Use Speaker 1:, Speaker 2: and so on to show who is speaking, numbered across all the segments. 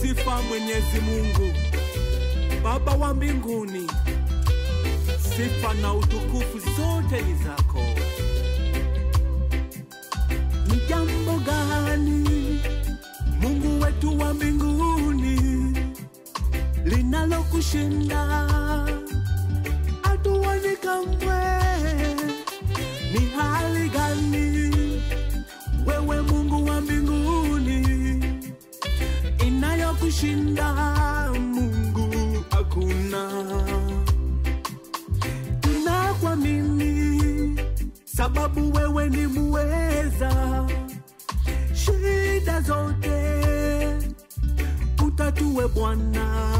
Speaker 1: sifa Mwenyezi Mungu Baba wa mbinguni, sifa na utukufu zote ni zako. Ni jambo gani Mungu wetu wa mbinguni linalokushinda? Hatuoni kamwe. Ni hali gani wewe Mungu wa mbinguni inayokushinda? Mungu hakuna. Tunakuamini sababu wewe ni muweza, shida zote utatue Bwana.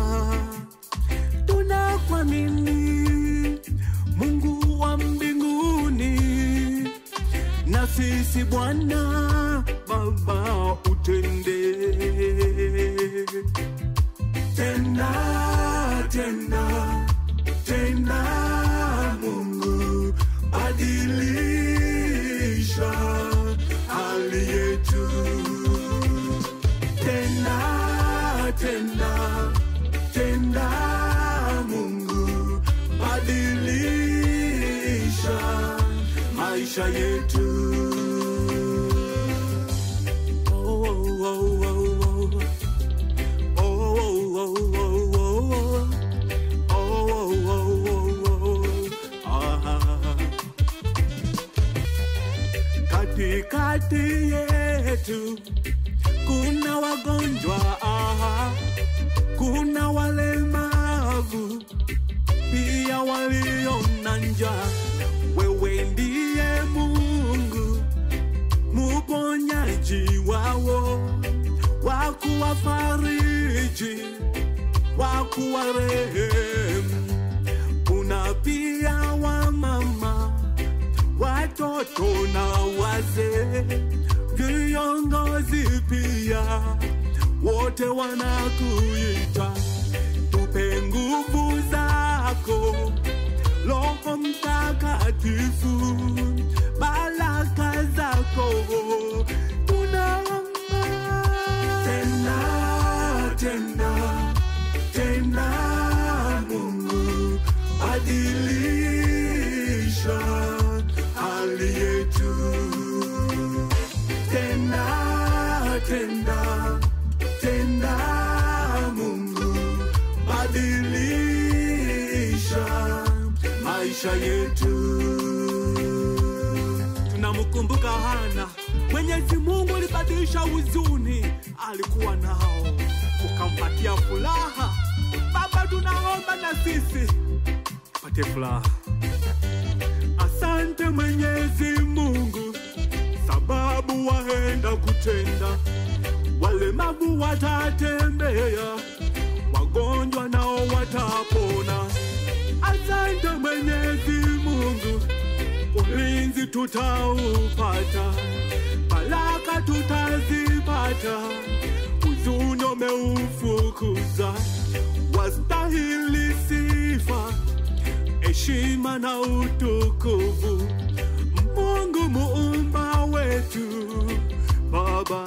Speaker 1: Tunakuamini Mungu wa mbinguni, na sisi Bwana Baba utende tena tena tena, Mungu badilisha hali yetu tena tena tena, Mungu badilisha maisha yetu. Oh, oh, oh, oh, oh. Oh, oh, oh, oh, oh. Oh, oh, oh, oh, oh. Ah. Katikati yetu kuna wagonjwa, ah, kuna walemavu, pia walio na njaa. Wewe ndiye Mungu muponyaji wao, wa kuwafariji, wa kuwarehemu. Kuna pia wamama, watoto na wazee, viongozi pia, wote wanakuita, tupe nguvu zako Roho Mtakatifu, baraka zako tunaomba tena tena tena, Mungu badilisha hali yetu tena tena tena, Mungu badilisha maisha yetu. Tunamkumbuka Hana, Mwenyezi Mungu alibadilisha huzuni alikuwa nao, ukampatia furaha. Baba, tunaomba na sisi pate furaha. Asante Mwenyezi Mungu, sababu waenda kutenda, walemavu watatembea, wagonjwa nao watapona. Asante Mwenyezi Mungu, ulinzi tutaupata, baraka tutazipata, huzuni umeufukuza, wastahili sifa, heshima na utukufu, Mungu muumba wetu, Baba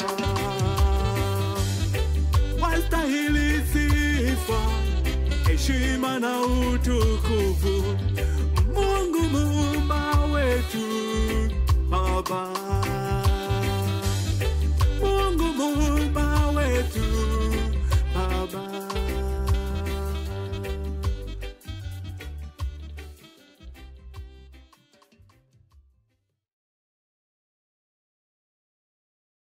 Speaker 1: wastahili sifa, heshima na utukufu, Mungu muumba wetu, Baba